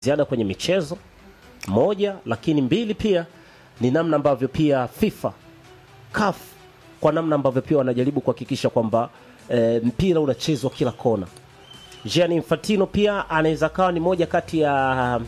ziada kwenye michezo moja, lakini mbili pia ni namna ambavyo pia FIFA CAF kwa namna ambavyo pia wanajaribu kuhakikisha kwamba e, mpira unachezwa kila kona. Gianni Infantino pia anaweza kawa ni moja kati ya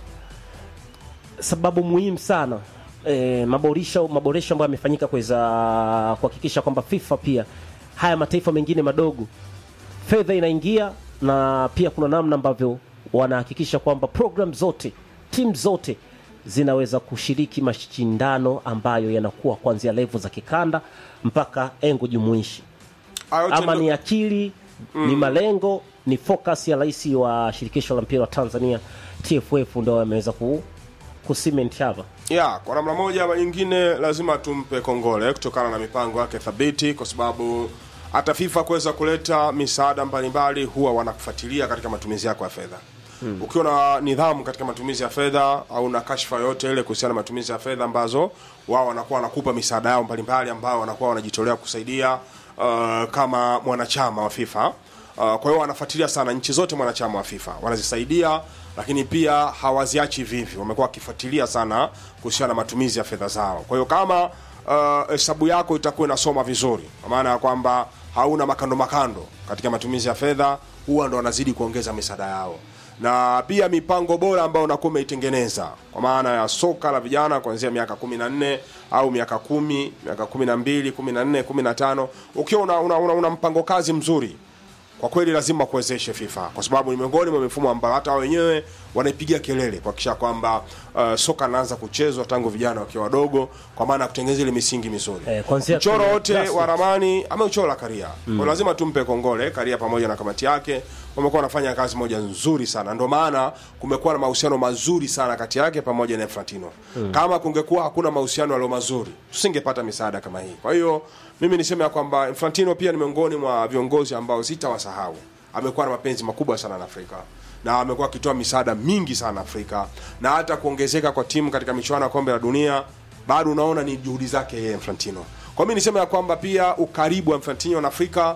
sababu muhimu sana e, maboresho maboresho ambayo yamefanyika kuweza kuhakikisha kwamba FIFA pia haya mataifa mengine madogo fedha inaingia na pia kuna namna ambavyo wanahakikisha kwamba program zote timu zote zinaweza kushiriki mashindano ambayo yanakuwa kuanzia levo za kikanda mpaka engo jumuishi Hayo yote ama ndo- ni akili ni malengo ni focus ya rais wa shirikisho la mpira wa Tanzania TFF ndo ameweza ku kucement hapa ya kwa namna moja ama nyingine lazima tumpe kongole kutokana na mipango yake thabiti, kwa sababu hata FIFA kuweza kuleta misaada mbalimbali huwa wanakufuatilia katika matumizi yako ya fedha. Ukiwa na nidhamu katika matumizi ya fedha au na kashfa yoyote ile kuhusiana na matumizi ya fedha ambazo wao wanakuwa wanakupa misaada yao mbalimbali ambao wanakuwa wanajitolea kusaidia uh, kama mwanachama wa FIFA. Uh, kwa hiyo wanafuatilia sana nchi zote mwanachama wa FIFA wanazisaidia, lakini pia hawaziachi vivi, wamekuwa wakifuatilia sana kuhusiana na matumizi ya fedha zao. Kwa hiyo kama uh, hesabu yako itakuwa inasoma vizuri, kwa maana ya kwamba hauna makando makando katika matumizi ya fedha, huwa ndo wanazidi kuongeza misaada yao na pia mipango bora ambayo unakuwa umeitengeneza kwa maana ya soka la vijana kuanzia miaka kumi na nne au miaka kumi miaka kumi na mbili kumi na nne kumi na tano ukiwa una, una, una, una mpango kazi mzuri kwa kweli lazima kuwezeshe FIFA kwa sababu ni miongoni mwa mifumo ambayo hata wao wenyewe wanaipigia kelele kuhakikisha kwamba uh, soka linaanza kuchezwa tangu vijana wakiwa wadogo, kwa maana ya kutengeneza ile misingi mizuri. Eh, kuanzia Mchoro kwenye wote grassroots. wa ramani ameuchora Karia mm. Kwa lazima tumpe kongole Karia pamoja na kamati yake, wamekuwa wanafanya kazi moja nzuri sana, ndio maana kumekuwa na mahusiano mazuri sana kati yake pamoja na Infantino mm. Kama kungekuwa hakuna mahusiano yaliyo mazuri, tusingepata misaada kama hii. Kwa hiyo mimi niseme ya kwamba Infantino pia ni miongoni mwa viongozi ambao sitawasahau. Amekuwa na mapenzi makubwa sana na Afrika na amekuwa akitoa misaada mingi sana Afrika, na hata kuongezeka kwa timu katika michuano ya kombe la dunia bado unaona ni juhudi zake yeye Infantino. Kwa mimi niseme ya kwamba pia ukaribu wa Infantino na Afrika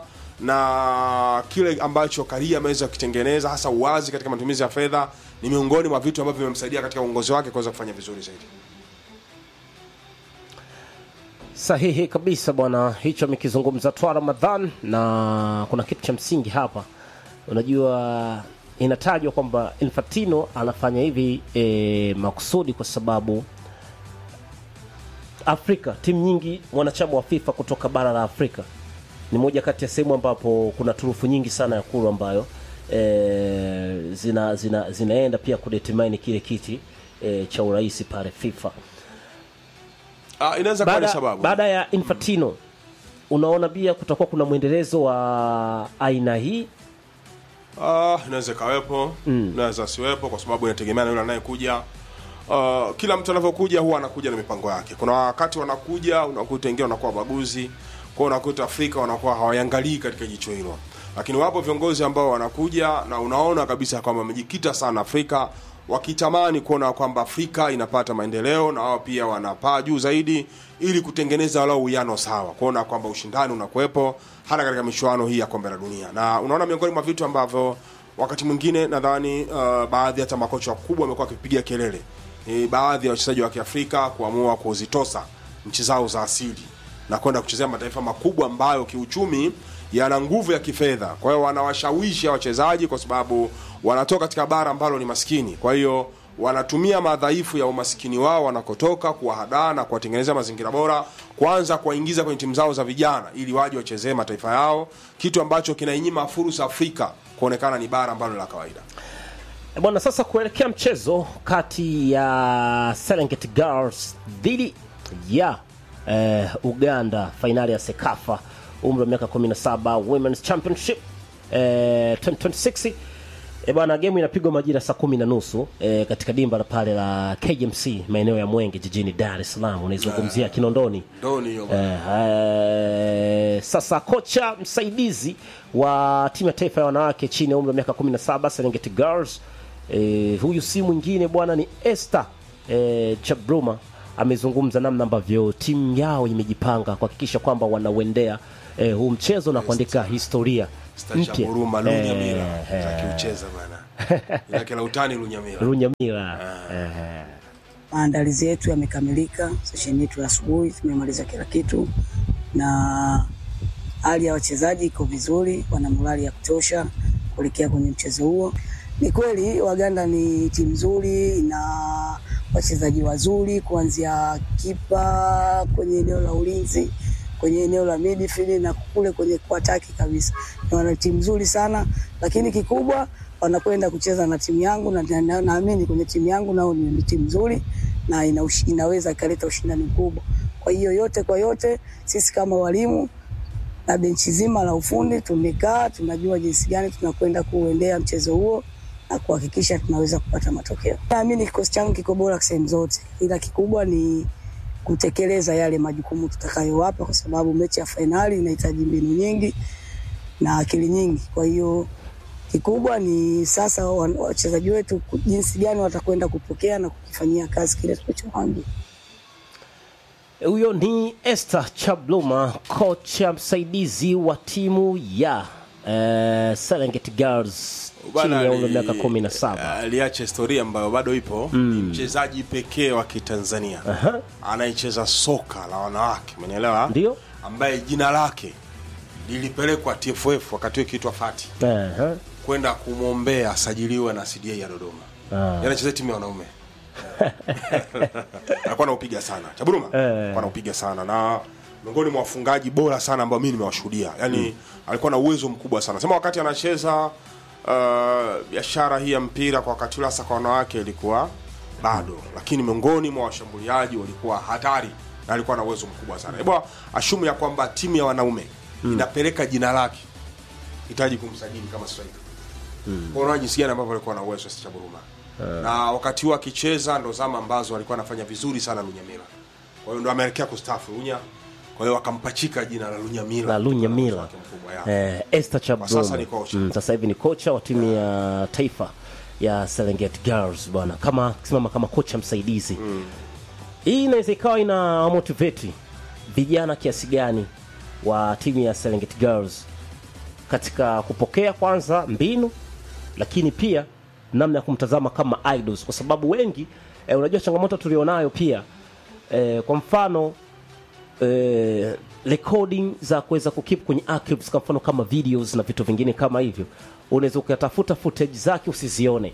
na kile ambacho Karia ameweza kukitengeneza hasa uwazi katika matumizi ya fedha ni miongoni mwa vitu ambavyo vimemsaidia katika uongozi wake kuweza kufanya vizuri zaidi. Sahihi kabisa bwana, hicho amekizungumza Twa Ramadhan, na kuna kitu cha msingi hapa. Unajua, inatajwa kwamba Infantino anafanya hivi e, makusudi kwa sababu Afrika, timu nyingi wanachama wa FIFA kutoka bara la Afrika ni moja kati ya sehemu ambapo kuna turufu nyingi sana ya kuru ambayo e, zina, zina, zinaenda pia kudetermine kile kiti e, cha urais pale FIFA Ah, inaweza kuwa ni baada, sababu. baada ya Infantino unaona pia kutakuwa kuna mwendelezo wa aina hii Ah, inaweza ikawepo mm. inaweza siwepo kwa sababu inategemea na yule anayekuja. Uh, kila mtu anavyokuja huwa anakuja na mipango yake. Kuna wakati wanakuja unakuta wengine wanakuwa wabaguzi, kwa hiyo unakuta Afrika wanakuwa hawaangalii katika jicho hilo, lakini wapo viongozi ambao wanakuja na unaona kabisa kwamba wamejikita sana Afrika, wakitamani kuona kwamba Afrika inapata maendeleo na wao pia wanapaa juu zaidi, ili kutengeneza walau uwiano sawa, kuona kwamba ushindani unakuwepo hata katika michuano hii ya kombe la dunia, na unaona miongoni mwa vitu ambavyo wakati mwingine nadhani uh, baadhi hata makocha wakubwa wamekuwa wakipigia kelele ni baadhi ya wachezaji wa Kiafrika kuamua kuzitosa nchi zao za asili na kwenda kuchezea mataifa makubwa ambayo kiuchumi yana nguvu ya kifedha. Kwa hiyo wanawashawishi hawa wachezaji kwa sababu wanatoka katika bara ambalo ni maskini. Kwa hiyo wanatumia madhaifu ya umaskini wao wanakotoka kuwahadaa na kuwatengenezea mazingira bora, kwanza kuwaingiza kwenye timu zao za vijana ili waje wachezee mataifa yao, kitu ambacho kinainyima fursa Afrika kuonekana ni bara ambalo ni la kawaida. E bwana, sasa kuelekea mchezo kati ya Serengeti Girls dhidi ya eh, Uganda, fainali ya Sekafa umri wa miaka 17 Women's Championship eh, 2026 E bwana, gemu inapigwa majira saa kumi na nusu e, katika dimba la pale la KMC maeneo ya Mwenge jijini Dar es Salaam, unaizungumzia Kinondoni. Ndoni hiyo Eh, eh, sasa kocha msaidizi wa timu ya taifa ya wanawake chini ya umri wa miaka 17 Serengeti Girls eh, huyu si mwingine bwana ni Esther eh, Chabruma amezungumza namna ambavyo timu yao imejipanga kuhakikisha kwamba wanauendea eh, huu mchezo na kuandika historia Stacha mpya. Buruma Lunya Eh, Mira eh, za kiucheza bana. Lake la utani Lunyamila. Lunyamila. Eh, Maandalizi yetu yamekamilika, sesheni yetu ya asubuhi tumemaliza kila kitu, na hali ya wachezaji iko vizuri, wana morali ya kutosha kuelekea kwenye mchezo huo. Ni kweli Waganda ni timu nzuri na wachezaji wazuri, kuanzia kipa kwenye eneo la ulinzi, kwenye eneo la midfield na kule kwenye kuataki kabisa. Ni wana timu nzuri sana, lakini kikubwa wanakwenda kucheza na timu yangu na na- na- naamini kwenye timu yangu nao ni, ni timu nzuri na ina, ushi- inaweza ikaleta ushindani mkubwa. Kwa hiyo yote kwa yote, sisi kama walimu na benchi zima la ufundi tumekaa, tunajua jinsi gani tunakwenda kuendea mchezo huo na kuhakikisha tunaweza kupata matokeo. Naamini kikosi changu kiko bora sehemu zote, ila kikubwa ni kutekeleza yale majukumu tutakayowapa, kwa sababu mechi ya fainali inahitaji mbinu nyingi na akili nyingi. Kwa hiyo kikubwa ni sasa wa- wachezaji wetu ku- jinsi gani watakwenda kupokea na kukifanyia kazi kile tulichowaambia. Huyo ni Esther Chabluma, kocha msaidizi wa timu ya eh, Serengeti Girls chini Bwana ya umri wa ali- miaka kumi na saba. aliacha historia ambayo bado ipo ni mchezaji pekee wa kitanzania Aha. anayecheza soka la wanawake umenielewa Ndio. ambaye jina lake lilipelekwa tff wakati huo ikiitwa fati Aha. kwenda kumwombea asajiliwe na cda ya dodoma Ah. yanacheza timu ya wanaume alikuwa naupiga sana chaburuma alikuwa naupiga sana na miongoni mwa wafungaji bora sana ambao mimi nimewashuhudia yani alikuwa na uwezo mkubwa sana sema wakati anacheza uh, biashara hii ya mpira kwa wakati ule hasa kwa wanawake ilikuwa bado lakini miongoni mwa washambuliaji walikuwa hatari na alikuwa na uwezo mkubwa sana hebu ashumu ya kwamba timu ya wanaume inapeleka jina lake hitaji kumsajili kama striker mm. unaona jinsi gani ambavyo alikuwa na uwezo sasa Buruma na wakati huo akicheza ndo zama ambazo alikuwa anafanya vizuri sana Lunyamila kwa hiyo ndo ameelekea kustafu Lunya kwa hiyo akampachika jina la Lunyamila La Lunyamila. Kutokana na uwezo wake mkubwa, ya. Eh, Esther Chabluma. sasa ni kocha. Mm, sasa hivi ni kocha wa timu ya taifa ya Serengeti Girls bwana, kama simama kama kocha msaidizi. Hii inaweza ikawa ina motivate vijana kiasi gani wa timu ya Serengeti Girls katika kupokea kwanza mbinu, lakini pia namna ya kumtazama kama idols, kwa sababu wengi eh, unajua changamoto tulionayo pia eh, kwa mfano eh, recording za kuweza kukip kwenye archives kwa mfano kama videos na vitu vingine kama hivyo unaweza ukatafuta footage zake usizione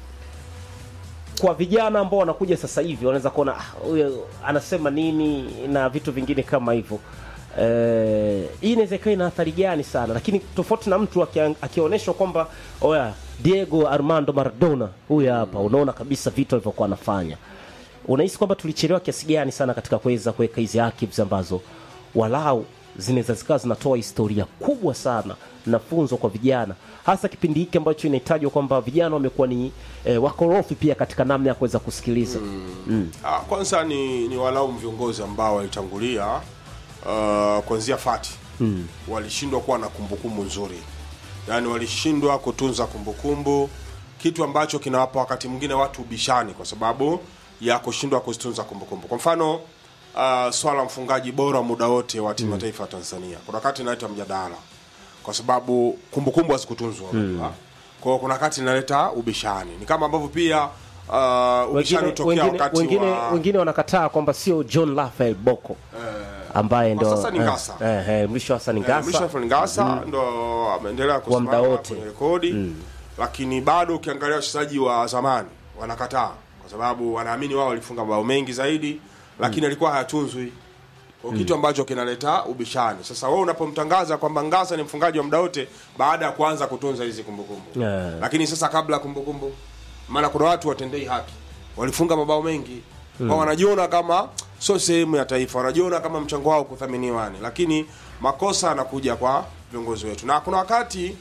kwa vijana ambao wanakuja sasa hivi wanaweza kuona "Ah, huyo anasema nini na vitu vingine kama hivyo Eh, hii inaweza ikawa ina athari gani sana lakini tofauti na mtu akia- akionyeshwa kwamba oya diego armando maradona huyu hapa unaona kabisa vitu alivyokuwa anafanya unahisi kwamba tulichelewa kiasi gani sana katika kuweza kuweka hizi archives ambazo walau zinaweza zikawa zinatoa historia kubwa sana na funzo kwa vijana hasa kipindi hiki ambacho inahitajwa kwamba vijana wamekuwa ni eh, wakorofi pia katika namna ya kuweza kusikiliza Ah, kwanza ni, ni walaumu viongozi ambao walitangulia uh, kuanzia fati mm. walishindwa kuwa na kumbukumbu nzuri yaani walishindwa kutunza kumbukumbu kitu ambacho kinawapa wakati mwingine watu ubishani kwa sababu ya kushindwa kuzitunza kumbukumbu kwa mfano uh, swala mfungaji bora muda wote wa timu ya taifa ya tanzania kuna wakati inaleta mjadala kwa sababu kumbukumbu hazikutunzwa mm. kwa hiyo kuna wakati inaleta ubishani ni kama ambavyo pia uh, ubishani wengine, hutokea wengine, wakati wengine, wa wengine wanakataa kwamba sio john rafael boko ambaye kwa ndo sasa ni Ngasa. eh, eh, mrisho hasa ni Eh, Ngasa. Mrisho Alfred Ngasa ndo ameendelea muda kusimama wote. kwenye rekodi lakini bado ukiangalia wachezaji wa zamani wanakataa kwa sababu wanaamini wao walifunga mabao mengi zaidi lakini alikuwa hayatunzwi kwa kitu ambacho kinaleta ubishani sasa wewe unapomtangaza kwamba Ngasa ni mfungaji wa muda wote baada ya kuanza kutunza hizi kumbukumbu Yeah. lakini sasa kabla ya kumbukumbu maana kuna watu watendei haki walifunga mabao mengi kwa wanajiona kama sio sehemu ya taifa wanajiona kama mchango wao kuthaminiwa yani lakini makosa yanakuja kwa viongozi wetu na kuna wakati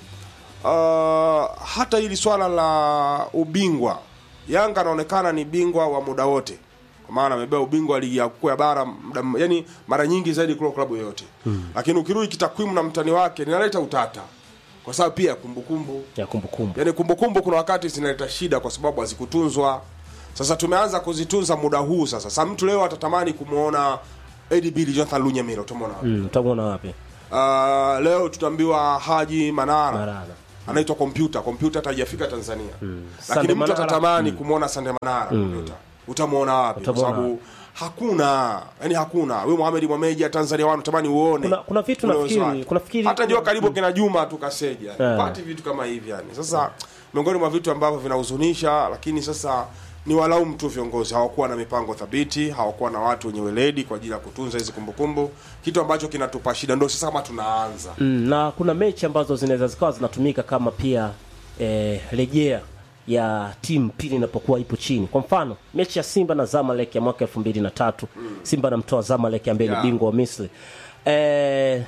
uh, hata hili swala la ubingwa yanga anaonekana ni bingwa wa muda wote kwa maana amebeba ubingwa wa ligi ya kuu ya bara muda, yani mara nyingi zaidi kuliko klabu yoyote hmm. lakini ukirudi kitakwimu na mtani wake linaleta utata kwa sababu pia kumbukumbu ya kumbukumbu yani kumbukumbu kuna wakati zinaleta shida kwa sababu hazikutunzwa sasa tumeanza kuzitunza muda huu sasa sasa mtu leo atatamani kumwona Eddie Billy Jonathan Lunyamira utamwona wapi? mm, utamwona wapi uh, leo tutaambiwa Haji Manara Marana. anaitwa kompyuta kompyuta hata haijafika tanzania lakini Sande mtu Manara. atatamani kumwona sande manara kompyuta utamwona wapi kwa Utamwona sababu hakuna yani hakuna we Mohamed Mwameja Tanzania wanu tamani uone Kuna- kuna vitu ule nafikiri- uwezo wake. kuna fikiri- hata ndio karibu kina Juma tu kaseja Eh. yani. pati vitu kama hivi yani sasa miongoni mwa vitu ambavyo vinahuzunisha lakini sasa ni walaumu tu viongozi hawakuwa na mipango thabiti hawakuwa na watu wenye weledi kwa ajili ya kutunza hizi kumbukumbu kitu ambacho kinatupa shida ndio sasa kama tunaanza mm, na kuna mechi ambazo zinaweza zikawa zinatumika kama pia eh, rejea ya timu pili inapokuwa ipo chini kwa mfano mechi ya simba na zamalek ya mwaka elfu mbili na tatu simba anamtoa zamalek ambaye ni Yeah. bingwa wa misri eh,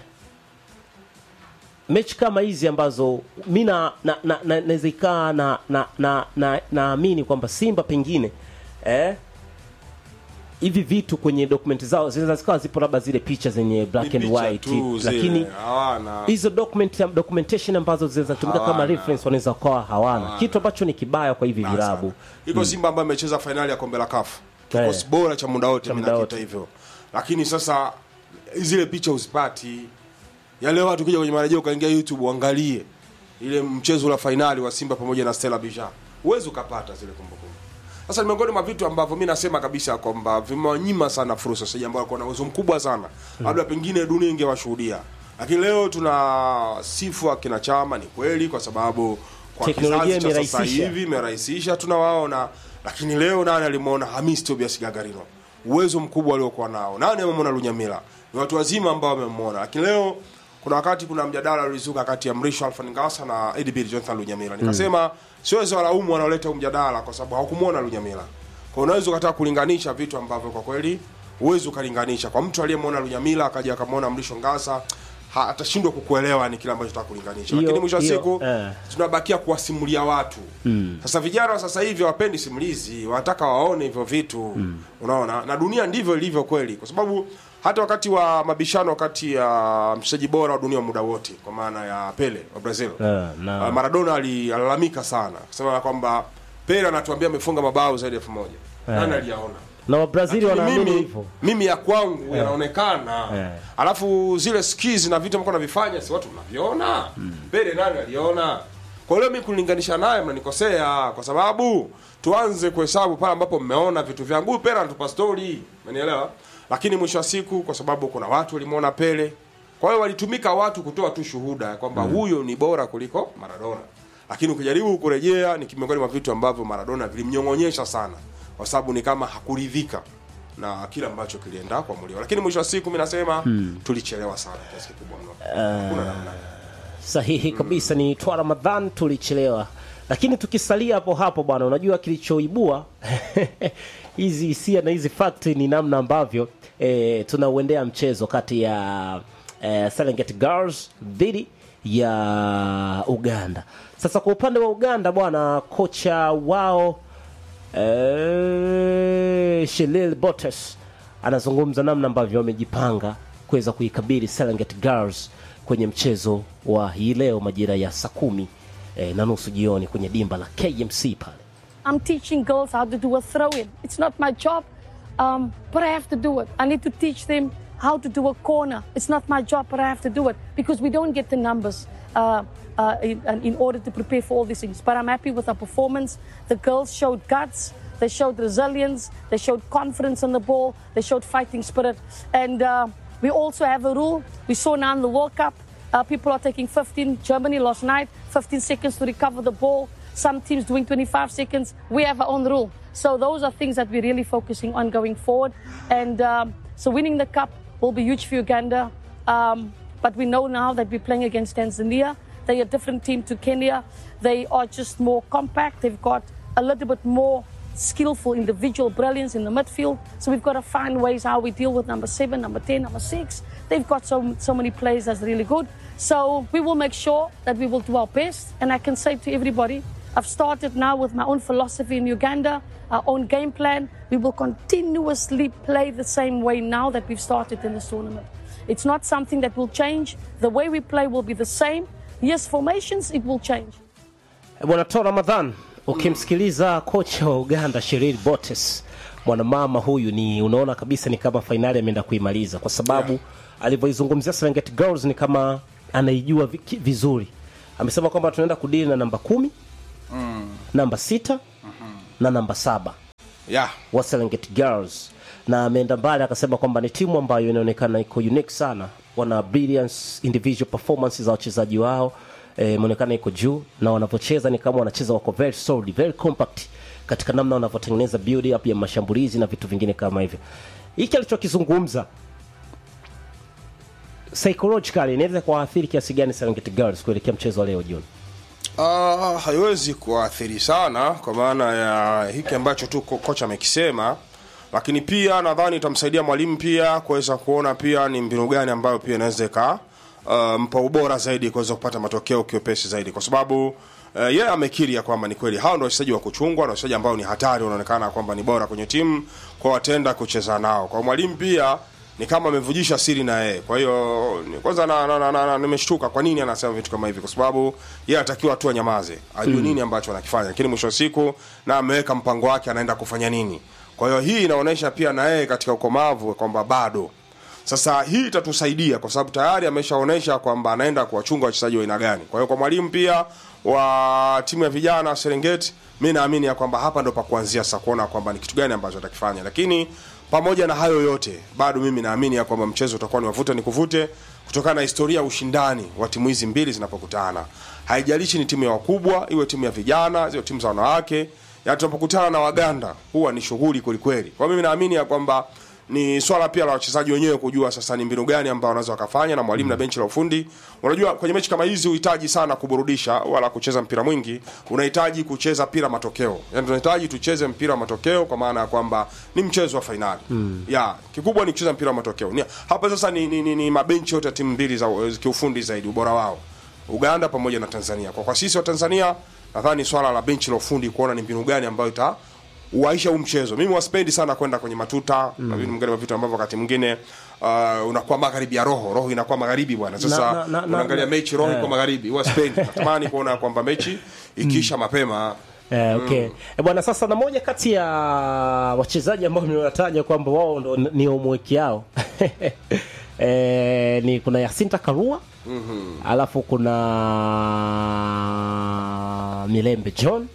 mechi kama hizi ambazo mi na na- na- na- naweza ikaa na na na na naamini kwamba simba pengine eh, hivi vitu kwenye dokumenti zao zinaweza zikawa zipo labda zile picha zenye black Ni and picha white tu zile, lakini hawana hizo document documentation ambazo zinaweza tumika kama Hawana. reference wanaweza kuwa hawana kitu ambacho ni kibaya kwa hivi sana. vilabu iko Simba ambayo imecheza fainali ya kombe la kafu kikosi Eh. bora cha muda wote Cha mimi muda nakita wote. hivyo lakini sasa zile picha uzipati ya leo watu kija kwenye marejeo ukaingia youtube uangalie ile mchezo la fainali wa simba pamoja na stella bija huwezi ukapata zile kumbukumbu sasa ni miongoni mwa vitu ambavyo mi nasema kabisa kwamba vimewanyima sana fursa sasa ambao walikuwa na uwezo mkubwa sana labda pengine dunia ingewashuhudia lakini leo tuna sifu akina chama ni kweli kwa sababu kwa Teknolojia kizazi cha sasa imerahisisha. hivi imerahisisha tunawaona lakini leo nani alimwona Hamis Tobias Gagarino uwezo mkubwa aliokuwa nao nani amemwona Lunyamila ni watu wazima ambao wamemwona lakini leo kuna wakati kuna mjadala ulizuka kati ya Mrisho Alfan Ngasa na Edibir Jonathan Lunyamila nikasema siwezi walaumu wanaoleta huu mjadala kwa sababu hawakumwona Lunyamila kwa unaweza ukataka kulinganisha vitu ambavyo kwa kweli huwezi ukalinganisha kwa mtu aliyemwona Lunyamila akaja akamwona Mrisho Ngasa ha- atashindwa kukuelewa ni kile ambacho nataka kulinganisha Hiyo- lakini mwisho wa hiyo, siku eh. tunabakia kuwasimulia watu mm. sasa vijana wa sasa hivi wapendi simulizi wanataka waone hivyo vitu mm. unaona na dunia ndivyo ilivyo kweli kwa sababu hata wakati wa mabishano kati ya mchezaji bora wa dunia wa muda wote kwa maana ya pele wa brazil Eh, na- uh, maradona ali- alilalamika sana kusema kwamba pele anatuambia amefunga mabao zaidi ya elfu moja nani aliyaona na wabrazili lakini wanaamini mimi, hivyo mimi ya kwangu yanaonekana Eh. alafu zile skills na vitu ambavyo navifanya si watu mnaviona pele nani aliona kwa hiyo mi kulinganisha naye mnanikosea kwa sababu tuanze kuhesabu pale ambapo mmeona vitu vyangu huyu pele anatupa story umenielewa lakini mwisho wa siku kwa sababu kuna watu walimwona pele kwa hiyo walitumika watu kutoa tu shuhuda ya kwamba huyo ni bora kuliko maradona lakini ukijaribu kurejea ni miongoni mwa vitu ambavyo maradona vilimnyong'onyesha sana kwa sababu ni kama hakuridhika na kile ambacho kilienda kuamuliwa lakini mwisho wa siku mi nasema tulichelewa sana kiasi kikubwa mno hakuna namna sahihi kabisa ni twa ramadhan tulichelewa lakini tukisalia hapo hapo bwana unajua kilichoibua hizi hisia na hizi fakti ni namna ambavyo eh, tunauendea mchezo kati ya eh, Serengeti Girls dhidi ya Uganda. Sasa kwa upande wa Uganda bwana, kocha wao eh, Shelil Botes anazungumza namna ambavyo wamejipanga kuweza kuikabili Serengeti Girls kwenye mchezo wa hii leo majira ya saa kumi eh, na nusu jioni kwenye dimba la KMC pale. I'm teaching girls how to do a throw in. It's not my job, um, but I have to do it. I need to teach them how to do a corner. It's not my job, but I have to do it because we don't get the numbers uh, uh, in, in order to prepare for all these things. But I'm happy with our performance. The girls showed guts. They showed resilience. They showed confidence on the ball. They showed fighting spirit. And uh, we also have a rule. We saw now in the World Cup, uh, people are taking 15. Germany last night, 15 seconds to recover the ball. Some teams doing 25 seconds. We have our own rule. So those are things that we're really focusing on going forward. And um, so winning the cup will be huge for Uganda. Um, but we know now that we're playing against Tanzania. They're a different team to Kenya. They are just more compact. They've got a little bit more skillful individual brilliance in the midfield. So we've got to find ways how we deal with number seven, number 10, number six. They've got so, so many players that's really good. So we will make sure that we will do our best. And I can say to everybody, I've started now with my own philosophy in Uganda, our own game plan. We will continuously play the same way now that we've started in this tournament. It's not something that will change. The way we play will be the same. Yes, formations, it will change. Bwana Tor Ramadhan, ukimsikiliza kocha wa Uganda Sheril Botes, mwanamama huyu ni unaona kabisa ni kama fainali ameenda kuimaliza, kwa sababu Yeah. alivyoizungumzia Serengeti Girls ni kama anaijua vi- vizuri amesema kwamba tunaenda kudili na namba kumi namba sita na namba saba yeah. wa Serengeti Girls na ameenda mbali akasema kwamba ni timu ambayo inaonekana iko unique sana, wana brilliance individual performance za wachezaji wao eh, imeonekana iko juu na wanavyocheza ni kama wanacheza wako very solid, very compact katika namna wanavyotengeneza build up ya mashambulizi na vitu vingine kama hivyo. Hiki alichokizungumza psychologically inaweza kuwaathiri kiasi gani Serengeti Girls kuelekea mchezo wa leo jioni? Uh, haiwezi kuathiri sana kwa maana ya hiki ambacho tu ko- kocha amekisema, lakini pia nadhani itamsaidia mwalimu pia kuweza kuona pia ni mbinu gani ambayo pia inaweza ika uh, mpa ubora zaidi kuweza kupata matokeo kiwepesi zaidi, kwa sababu uh, yeye amekiri ya kwamba ni kweli hao ndio wachezaji wa kuchungwa na wachezaji ambao ni hatari, wanaonekana kwamba ni bora kwenye timu, kwa watenda kucheza nao. Kwa mwalimu pia ni kama amevujisha siri na yeye. Kwa hiyo ni- kwanza na, na, na, na, na, nimeshtuka kwa nini anasema vitu kama hivi, kwa sababu yeye anatakiwa tu anyamaze, ajue nini ambacho anakifanya, lakini mwisho wa siku na ameweka mpango wake, anaenda kufanya nini. Kwa hiyo hii inaonyesha pia na yeye katika ukomavu kwamba bado sasa hii itatusaidia kwa sababu tayari ameshaonyesha kwamba anaenda kuwachunga wachezaji wa aina gani. Kwa hiyo kwa mwalimu pia wa timu ya vijana Serengeti, mi naamini ya kwamba hapa ndo pa kuanzia sasa kuona kwamba ni kitu gani ambacho atakifanya, lakini pamoja na hayo yote bado mimi naamini ya kwamba mchezo utakuwa ni wavute ni kuvute kutokana na historia ya ushindani wa timu hizi mbili zinapokutana. Haijalishi ni timu ya wakubwa, iwe timu ya vijana, iwe timu za wanawake, ya tunapokutana na Waganda huwa ni shughuli kwelikweli. Kwa mimi naamini ya kwamba ni swala pia la wachezaji wenyewe kujua sasa ni mbinu gani ambao wanaweza wakafanya na mwalimu na benchi la ufundi. Unajua kwenye mechi kama hizi uhitaji sana kuburudisha wala kucheza mpira mwingi, unahitaji kucheza mpira matokeo. Yaani tunahitaji tucheze mpira wa matokeo kwa maana ya kwamba ni mchezo wa fainali. Mm. Ya, kikubwa ni kucheza mpira wa matokeo. Ni, hapa sasa ni, ni, ni, ni mabenchi yote ya timu mbili za kiufundi zaidi ubora wao. Uganda pamoja na Tanzania. Kwa kwa sisi wa Tanzania nadhani swala la benchi la ufundi kuona ni mbinu gani ambayo ita uaisha huu mchezo. Mimi waspendi sana kwenda kwenye matuta mm. na vitu mwingine wa vitu ambavyo wakati mwingine uh, unakuwa magharibi ya roho, roho inakuwa magharibi bwana. Sasa Na- na- na- unaangalia na- mechi roho eh. iko magharibi. Waspendi. Natamani kuona kwamba mechi ikiisha mapema Eh, okay. Eh, bwana sasa na moja kati ya wachezaji ambao nimewataja kwamba wao ndo n- ni homework yao eh, ni kuna Yasinta Karua mm-hmm. alafu kuna Milembe John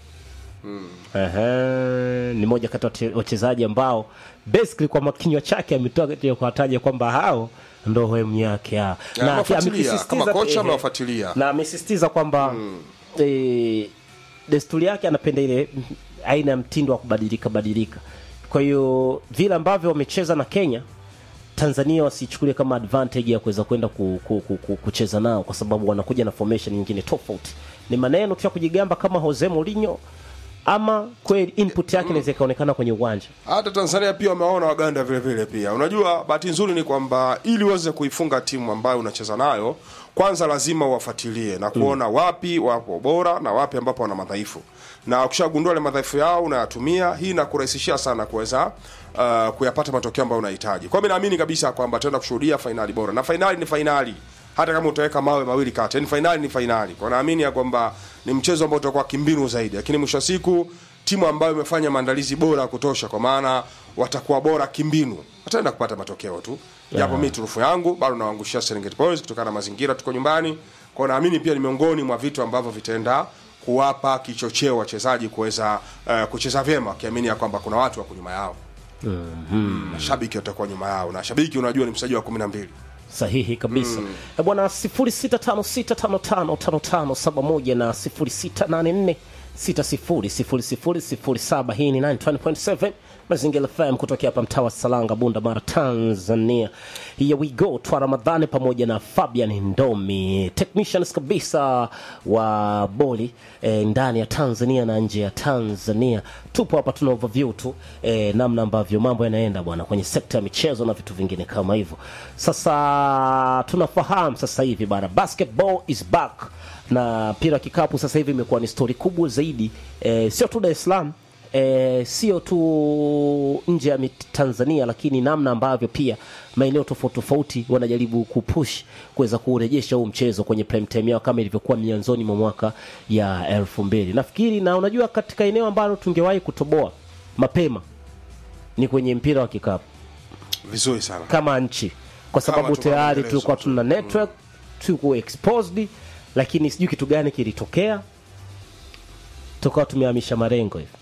Ehe, ni moja kati ya wache- wachezaji ambao basically kwa makinywa chake ametoa katika kuwataja kwamba hao ndo hemu yake hao. Ya, amewafuatilia, amekisisitiza- kama kocha ehe, amewafuatilia. na amesisitiza kwamba eh, desturi yake anapenda ile mm, aina ya mtindo wa kubadilika badilika. Kwa hiyo vile ambavyo wamecheza na Kenya, Tanzania wasichukulie kama advantage ya kuweza kwenda ku, ku, ku, ku, kucheza nao, kwa sababu wanakuja na formation nyingine tofauti. Ni maneno tu ya kujigamba kama Jose Mourinho, ama kweli input yake inaweza ikaonekana kwenye uwanja. hata Tanzania pia wamewaona Waganda vile vile pia. Unajua, bahati nzuri ni kwamba ili uweze kuifunga timu ambayo unacheza nayo, kwanza lazima uwafuatilie na kuona wapi wapo bora na wapi ambapo wana madhaifu, na ukishagundua ile madhaifu yao unayatumia. Hii inakurahisishia sana kuweza uh, kuyapata matokeo ambayo unahitaji. Kwa hiyo mimi naamini kabisa kwamba tutaenda kushuhudia fainali bora, na fainali ni fainali hata kama utaweka mawe mawili kati, yani fainali ni fainali. Kwa naamini ya kwamba ni mchezo ambao utakuwa kimbinu zaidi, lakini mwisho wa siku timu ambayo imefanya maandalizi bora ya kutosha, kwa maana watakuwa bora kimbinu, wataenda kupata matokeo tu. Japo mimi turufu yangu bado nawaangushia Serengeti Boys kutokana na mazingira, tuko nyumbani. Kwa hiyo naamini pia ni miongoni mwa vitu ambavyo vitaenda kuwapa kichocheo wachezaji kuweza uh, kucheza vyema, wakiamini ya kwamba kuna watu wako nyuma yao. Mm, mashabiki watakuwa nyuma yao, na shabiki unajua ni mchezaji wa kumi na mbili. sahihi kabisa mm. bwana 0656555571 na 0684 600007 hii ni 920.7 mazingira fm kutokea hapa mtaa wa salanga bunda mara tanzania here we go twa ramadhani pamoja na fabian ndomi technicians kabisa wa boli eh, ndani ya tanzania na nje ya tanzania tupo hapa tuna overview tu eh, namna ambavyo mambo yanaenda bwana kwenye sekta ya michezo na vitu vingine kama hivyo sasa tunafahamu sasa hivi bana basketball is back na mpira wa kikapu sasa hivi imekuwa ni stori kubwa zaidi eh, sio tu dar es salaam eh, sio tu nje ya mit- tanzania lakini namna ambavyo pia maeneo tofauti tofauti wanajaribu kupush kuweza kurejesha huu mchezo kwenye prime time yao kama ilivyokuwa mianzoni mwa mwaka ya elfu mbili nafikiri na unajua katika eneo ambalo tungewahi kutoboa mapema ni kwenye mpira wa kikapu Vizuri sana. kama nchi kwa sababu tuko tayari maelezo tulikuwa tu. tuna network tuko exposed lakini sijui kitu gani kilitokea tukawa tumehamisha marengo hivi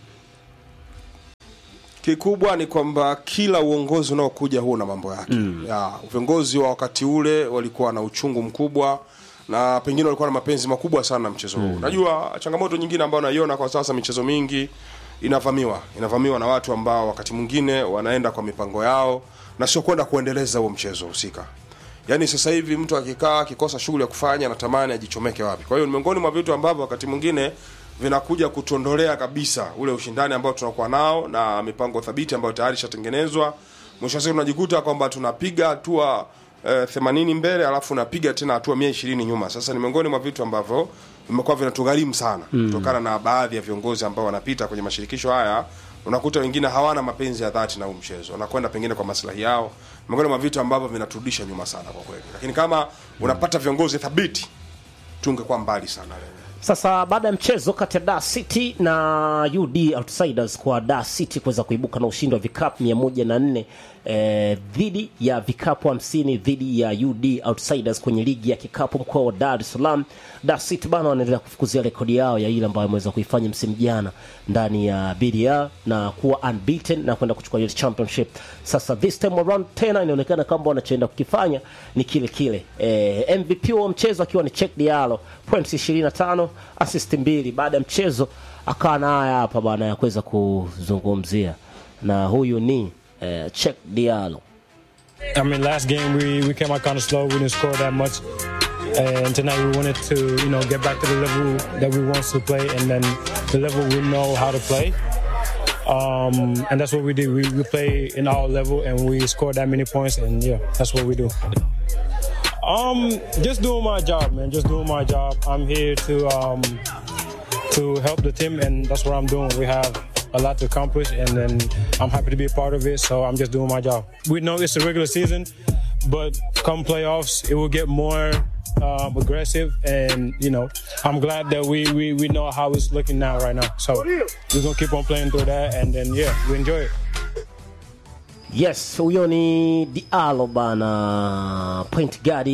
kikubwa ni kwamba kila uongozi unaokuja huo na mambo yake mm. ya, viongozi wa wakati ule walikuwa na uchungu mkubwa na pengine walikuwa na mapenzi makubwa sana na mchezo huu najua changamoto nyingine ambayo naiona kwa sasa michezo mingi inavamiwa inavamiwa na watu ambao wakati mwingine wanaenda kwa mipango yao na sio kwenda kuendeleza huo mchezo husika yaani sasa hivi mtu akikaa akikosa shughuli ya kufanya anatamani ajichomeke wapi kwa hiyo ni miongoni mwa vitu ambavyo wakati mwingine vinakuja kutuondolea kabisa ule ushindani ambao tunakuwa nao na mipango thabiti ambayo tayari ishatengenezwa mwisho wa siku tunajikuta kwamba tunapiga hatua eh, 80 mbele alafu napiga tena hatua 120 nyuma sasa ni miongoni mwa vitu ambavyo vimekuwa vinatugharimu sana kutokana na baadhi ya viongozi ambao wanapita kwenye mashirikisho haya unakuta wengine hawana mapenzi ya dhati na huu mchezo wanakwenda pengine kwa maslahi yao miongoni mwa vitu ambavyo vinaturudisha nyuma sana kwa kweli lakini kama unapata viongozi thabiti tungekuwa mbali sana leo Sasa baada ya mchezo kati ya Dar City na UD Outsiders kwa Dar City kuweza kuibuka na ushindi wa vikapu 104 eh, dhidi ya vikapu 50 dhidi ya UD Outsiders kwenye ligi ya kikapu mkoa wa Dar es Salaam. Dar City bana wanaendelea kufukuzia rekodi yao ya ile ambayo wameweza kuifanya msimu jana ndani ya BDR na kuwa unbeaten na kwenda kuchukua ile championship. Sasa this time around tena inaonekana kwamba wanachoenda kukifanya ni kile kile. Eh, MVP wa mchezo akiwa ni Cheick Diallo points 25 assist mbili. Baada ya mchezo akawa na haya hapa bana ya kuweza kuzungumzia, na huyu ni eh, Cheick Diallo. I mean, last game we, we came out kind of slow. We didn't score that much. And tonight we wanted to, you know, get back to the level that we want to play and then the level we know how to play. Um, and that's what we did. We, we play in our level and we scored that many points. And yeah, that's what we do. Um, just doing my job, man. Just doing my job. I'm here to um, to help the team, and that's what I'm doing. We have a lot to accomplish, and then I'm happy to be a part of it. So I'm just doing my job. We know it's a regular season, but come playoffs, it will get more um, aggressive, and you know, I'm glad that we, we we know how it's looking now right now. So we're gonna keep on playing through that, and then yeah, we enjoy it. Yes, huyo ni Diallo bana, point guard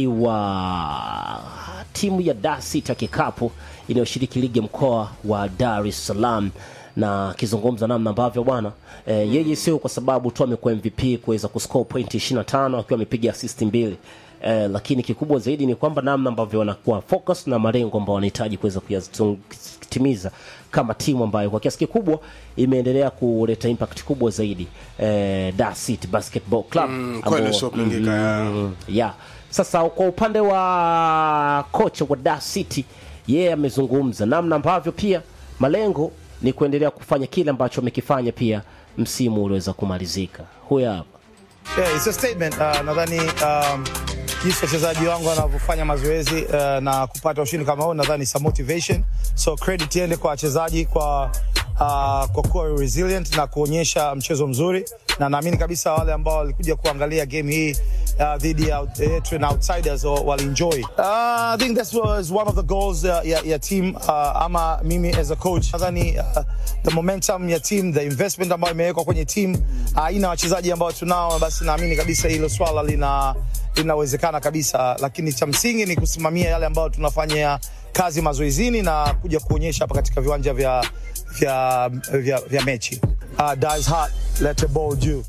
wa timu ya Dar City ya kikapu inayoshiriki ligi ya mkoa wa Dar es Salaam na akizungumza namna ambavyo bwana e, yeye sio kwa sababu tu amekuwa MVP kuweza kuscore point 25 akiwa amepiga assist mbili e, lakini kikubwa zaidi ni kwamba namna ambavyo wanakuwa focus na malengo ambao wanahitaji kuweza kuyatimiza kama timu ambayo kwa kiasi kikubwa imeendelea kuleta impact kubwa zaidi eh, Dar City Basketball Club Mm, ambao- kweli usiopingika, ya. Mm, yeah. Sasa kwa upande wa kocha wa Dar City yeye amezungumza namna ambavyo pia malengo ni kuendelea kufanya kile ambacho amekifanya pia msimu uliweza kumalizika. Huyu hapa Yeah, it's a statement. Uh, nadhani um, jinsi wachezaji wangu wanavyofanya mazoezi uh, na kupata ushindi kama huu nadhani it's a motivation. So credit iende kwa wachezaji kwa uh, kwa kuwa resilient na kuonyesha mchezo mzuri, na naamini kabisa wale ambao walikuja kuangalia game hii uh, dhidi ya yetu na outsiders wa- walienjoy. Uh, I think that was one of the goals uh, ya, ya team uh, ama mimi as a coach nadhani uh, the momentum ya team, the investment ambayo imewekwa kwenye team aina uh, wachezaji ambao tunao, basi naamini kabisa hilo swala lina linawezekana kabisa, lakini cha msingi ni kusimamia yale ambayo tunafanya kazi mazoezini na kuja kuonyesha hapa katika viwanja vya vya vya, vya mechi. Uh, Dice hot, let the ball juu.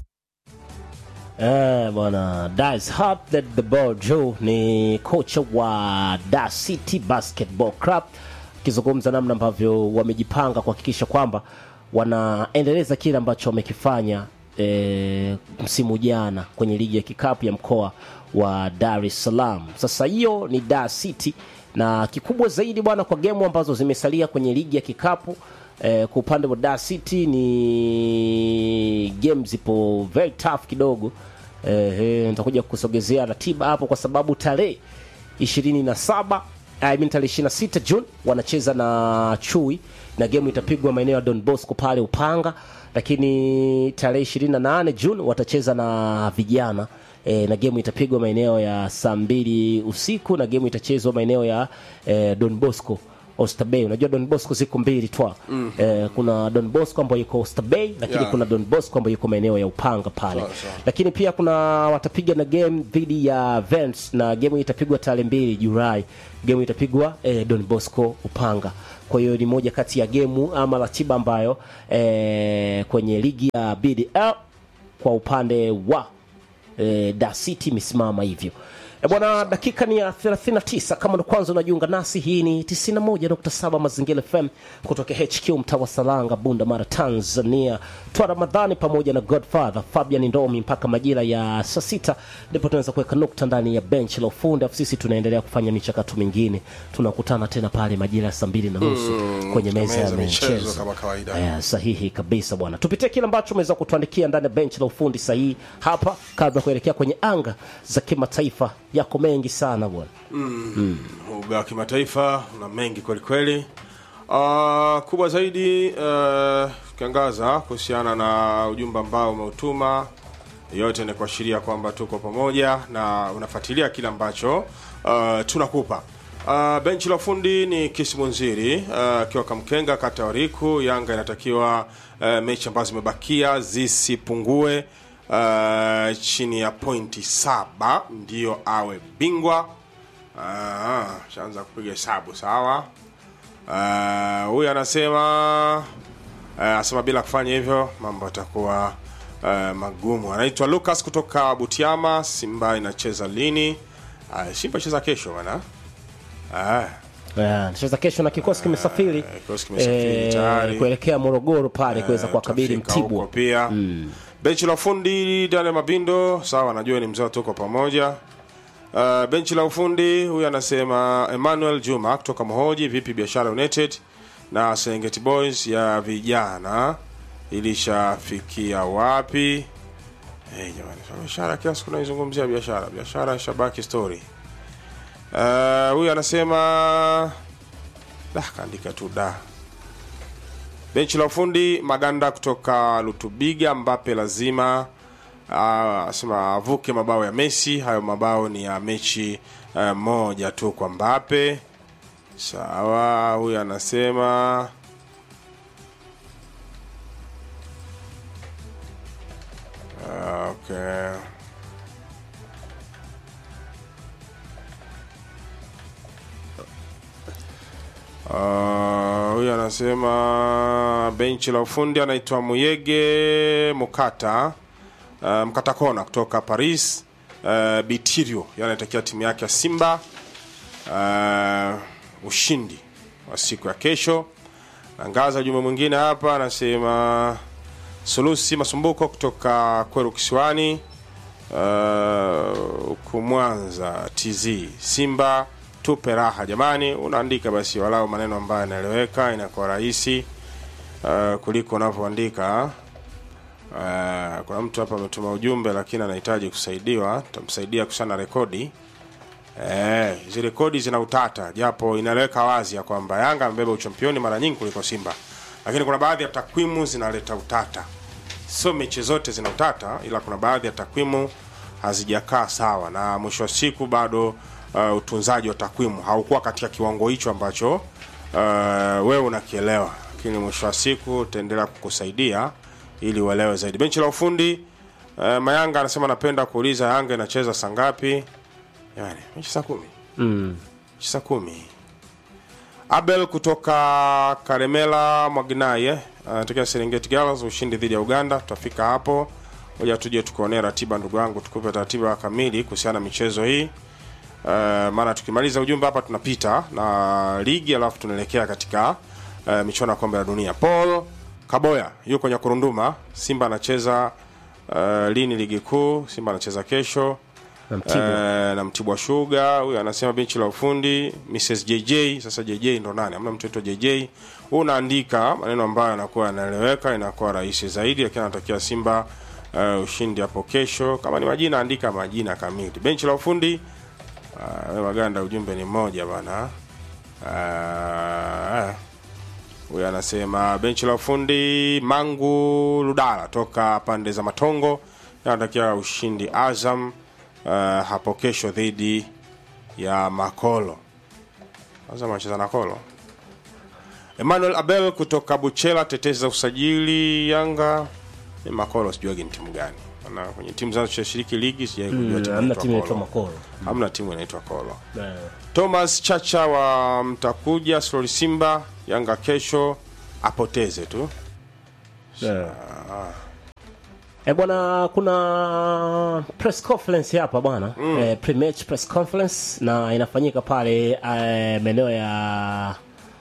Eh, bwana Dice Hart led the ball Joe ni kocha wa Dar City Basketball Club akizungumza namna ambavyo wamejipanga kuhakikisha kwamba wanaendeleza kile ambacho wamekifanya eh, msimu jana kwenye ligi ya kikapu ya mkoa wa Dar es Salaam. Sasa hiyo ni Dar City na kikubwa zaidi bwana, kwa gemu ambazo zimesalia kwenye ligi ya kikapu eh, kwa upande wa Dar City ni game zipo very tough kidogo. Eh, eh, nitakuja kusogezea ratiba hapo kwa sababu tarehe 27 I mean tarehe 26 June wanacheza na Chui na game itapigwa maeneo ya Don Bosco pale Upanga, lakini tarehe 28 June watacheza na vijana e, na game itapigwa maeneo ya saa mbili usiku na game itachezwa maeneo ya e, Don Bosco Oysterbay. Unajua Don Bosco ziko mbili twa mm. eh, kuna Don Bosco ambayo yuko Oysterbay, lakini Yeah. kuna Don Bosco ambayo yuko maeneo ya Upanga pale Sawa, sawa. lakini pia kuna watapiga na game dhidi ya Vents na game hii itapigwa tarehe mbili Julai. Game itapigwa eh, Don Bosco Upanga. Kwa hiyo ni moja kati ya gemu ama ratiba ambayo eh, kwenye ligi ya BDL kwa upande wa eh, Da City imesimama hivyo. E bwana, dakika ni ya 39. Kama ndo kwanza unajiunga nasi, hii ni 91.7 Mazingira FM kutoka HQ mtaa wa Salanga, Bunda Mara, Tanzania. Twa Ramadhani pamoja na Godfather Fabian Ndomi mpaka majira ya saa sita ndipo tunaweza kuweka nukta ndani ya bench la ufundi, afu sisi tunaendelea kufanya michakato mingine. Tunakutana tena pale majira ya saa mbili na nusu kwenye meza ya meza michezo michezo kama kawaida. Eh, sahihi kabisa bwana, tupitie kile ambacho umeweza kutuandikia ndani ya benchi la ufundi sahihi hapa, kabla ya kuelekea kwenye anga za kimataifa. Yako mengi sana bwana. uga wa kimataifa una mengi kwelikweli uh, kubwa zaidi uh, tukiangaza kuhusiana na ujumbe ambao umeutuma yote ni kuashiria kwamba tuko pamoja na unafuatilia kile ambacho uh, tunakupa uh, benchi la ufundi ni kisimunziri uh, akiwa kamkenga kata ya wariku yanga inatakiwa uh, mechi ambazo zimebakia zisipungue uh, chini ya pointi saba ndiyo awe bingwa Ah, shaanza kupiga hesabu sawa. Ah, Huyu anasema uh, anasema bila kufanya hivyo mambo yatakuwa uh, magumu. Anaitwa Lucas kutoka Butiama. Simba inacheza lini? Uh, Simba inacheza kesho bwana. Ah, Yeah, Nacheza kesho na kikosi kimesafiri kikosi kimesafiri tayari. kuelekea Morogoro pale kuweza eh, kuwakabili tutafika huko Mtibwa. pia. Benchi la ufundi Daniel Mabindo, sawa, najua ni mzee, tuko pamoja. Uh, benchi la ufundi huyu anasema Emmanuel Juma kutoka Mohoji, vipi biashara United na Serengeti Boys ya vijana ilishafikia wapi? Hey, jamani, so biashara kila siku naizungumzia biashara, biashara shabaki story. Uh, huyu anasema da, kaandika tu da. Benchi la ufundi Maganda kutoka Lutubiga, Mbape lazima ah, asema avuke mabao ya Messi. Hayo mabao ni ya mechi eh, moja tu kwa Mbape. Sawa, huyu anasema Ah, okay. Ah, huyu anasema benchi la ufundi anaitwa Muyege Mukata uh, Mkata Kona kutoka Paris uh, Bitirio yeye anaitakia timu yake ya Simba uh, ushindi wa siku ya kesho. Nangaza ujumbe mwingine hapa anasema Sulusi Masumbuko kutoka Kweru Kisiwani uh, huku Mwanza TZ Simba tupe raha jamani. Unaandika basi walau maneno ambayo yanaeleweka, inakuwa rahisi uh, kuliko unavyoandika. Uh, kuna mtu hapa ametuma ujumbe lakini anahitaji kusaidiwa, tutamsaidia kusana rekodi. Eh, hizi rekodi zina utata, japo inaeleweka wazi ya kwamba Yanga amebeba uchampioni mara nyingi kuliko Simba, lakini kuna baadhi ya takwimu zinaleta utata. Sio mechi zote zina utata, ila kuna baadhi ya takwimu hazijakaa sawa, na mwisho wa siku bado uh, utunzaji wa takwimu haukuwa katika kiwango hicho ambacho uh, wewe unakielewa, lakini mwisho wa siku utaendelea kukusaidia ili uelewe zaidi. Benchi la ufundi uh, Mayanga anasema napenda kuuliza Yanga inacheza saa ngapi? Jamani, mechi saa kumi mechi saa kumi. Abel kutoka Karemela Mwaginai eh, anatokea Serengeti Girls, ushindi dhidi ya Uganda. Tutafika hapo, ngoja tuje tukuonea ratiba, ndugu yangu, tukupe ratiba kamili kuhusiana na michezo hii. Uh, maana tukimaliza ujumbe hapa tunapita na ligi alafu tunaelekea katika uh, michuano ya kombe la dunia. Paul Kaboya yuko Nyakurunduma. Simba anacheza uh, lini ligi kuu? Simba anacheza kesho Na Mtibwa. Eh, na Mtibwa Sugar. Huyu anasema benchi la ufundi Mrs JJ. Sasa JJ ndo nani? Hamna mtoto JJ. Huu unaandika maneno ambayo yanakuwa yanaeleweka, inakuwa rahisi zaidi, lakini anatakia Simba uh, ushindi hapo kesho. Kama ni majina, andika majina kamili. Benchi la ufundi uh, wewe Maganda, ujumbe ni mmoja bana. Uh, huyu anasema benchi la ufundi Mangu Ludala toka pande za Matongo anatakia ushindi Azam uh, hapo kesho dhidi ya Makolo. Azam anacheza na Kolo Emmanuel Abel kutoka Buchela, tetezi za usajili Yanga. Ni Makolo, sijuagi ni timu gani. Maana kwenye timu zinazoshiriki ligi sijai kujua timu hamna inaitwa timu inaitwa Kolo. Makoro. Hamna timu inaitwa Kolo. Eh. Thomas Chacha wa Mtakuja, Sloli Simba, Yanga kesho apoteze tu. E bwana, kuna press conference hapa bwana mm. e, pre-match press conference na inafanyika pale e, maeneo ya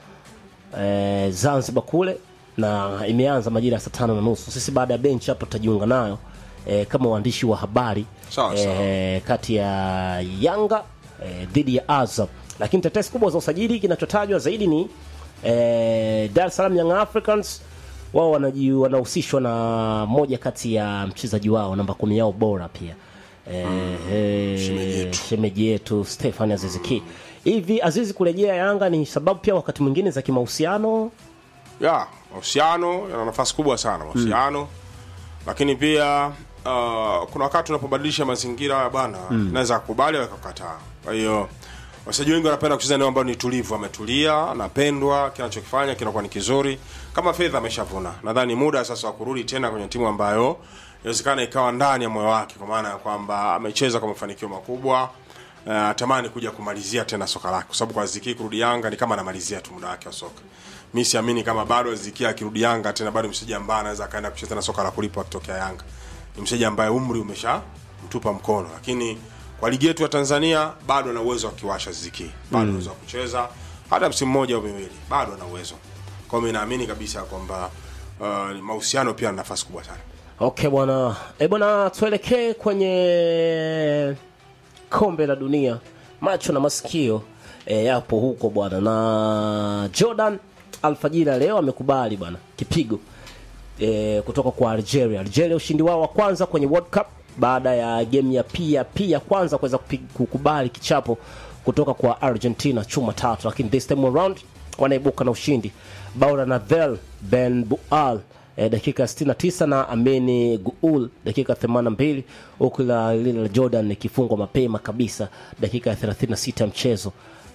e, Zanzibar kule na imeanza majira ya saa tano na nusu. Sisi baada ya benchi hapo tutajiunga nayo e, kama waandishi wa habari Sawa, sawa. e, kati ya Yanga e, dhidi ya Azam, lakini tetesi kubwa za usajili kinachotajwa zaidi ni e, Dar es Salaam Young Africans wao wanaji- wanahusishwa na moja kati ya mchezaji wao namba kumi yao bora pia e, e, shemeji yetu. shemeji yetu Stefan Aziziki. Hivi Azizi kurejea Yanga ni sababu pia wakati mwingine za kimahusiano ya mahusiano yana nafasi kubwa sana mahusiano lakini pia uh, kuna wakati unapobadilisha mazingira ya bwana naweza kukubali au kukataa kwa hiyo wachezaji wengi wanapenda kucheza eneo ambalo ni tulivu ametulia anapendwa kinachokifanya kinakuwa ni kizuri kama fedha ameshavuna nadhani muda sasa wa kurudi tena kwenye timu ambayo inawezekana ikawa ndani ya moyo wake kwa maana ya kwamba amecheza kwa mafanikio makubwa uh, atamani kuja kumalizia tena soka lake kwa sababu kwa Ziki kurudi Yanga ni kama anamalizia tu muda wake wa soka. Mimi siamini kama bado Ziki akirudi Yanga tena bado mchezaji ambaye anaweza kaenda kucheza tena soka la kulipwa akitokea Yanga. Ni mchezaji ambaye umri umesha mtupa mkono, lakini kwa ligi yetu ya Tanzania bado ana uwezo wa kiwasha Ziki, bado ana uwezo wa kucheza hata msimu mmoja au miwili, bado ana uwezo. Kwa hiyo mimi naamini kabisa kwamba uh, mahusiano pia yana nafasi kubwa sana. Okay bwana, e bwana, tuelekee kwenye kombe la dunia. Macho na masikio e, yapo huko bwana, na Jordan alfajiri ya leo amekubali bwana kipigo e, kutoka kwa Algeria. Algeria ushindi wao wa kwanza kwenye World Cup baada ya game ya pia pia kwanza kuweza kupi- kukubali kichapo kutoka kwa Argentina chuma tatu, lakini this time around wanaibuka na ushindi bao la Navel Ben Bual eh, dakika 69 na Ameni Guul dakika 82 huku la lile la Jordan ikifungwa mapema kabisa dakika ya 36 ya mchezo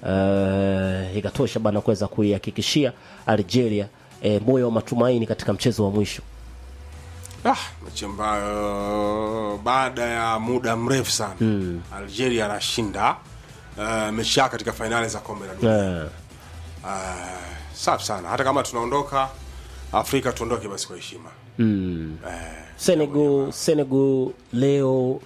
uh, ikatosha bana kuweza kuihakikishia Algeria eh, moyo wa matumaini katika mchezo wa mwisho. Ah, mechi ambayo baada ya muda mrefu sana Algeria anashinda uh, mechi yake katika fainali za kombe la dunia. Eh, Uh, safi sana. Hata kama tunaondoka Afrika, tuondoke basi kwa heshima. Senegal Senegal leo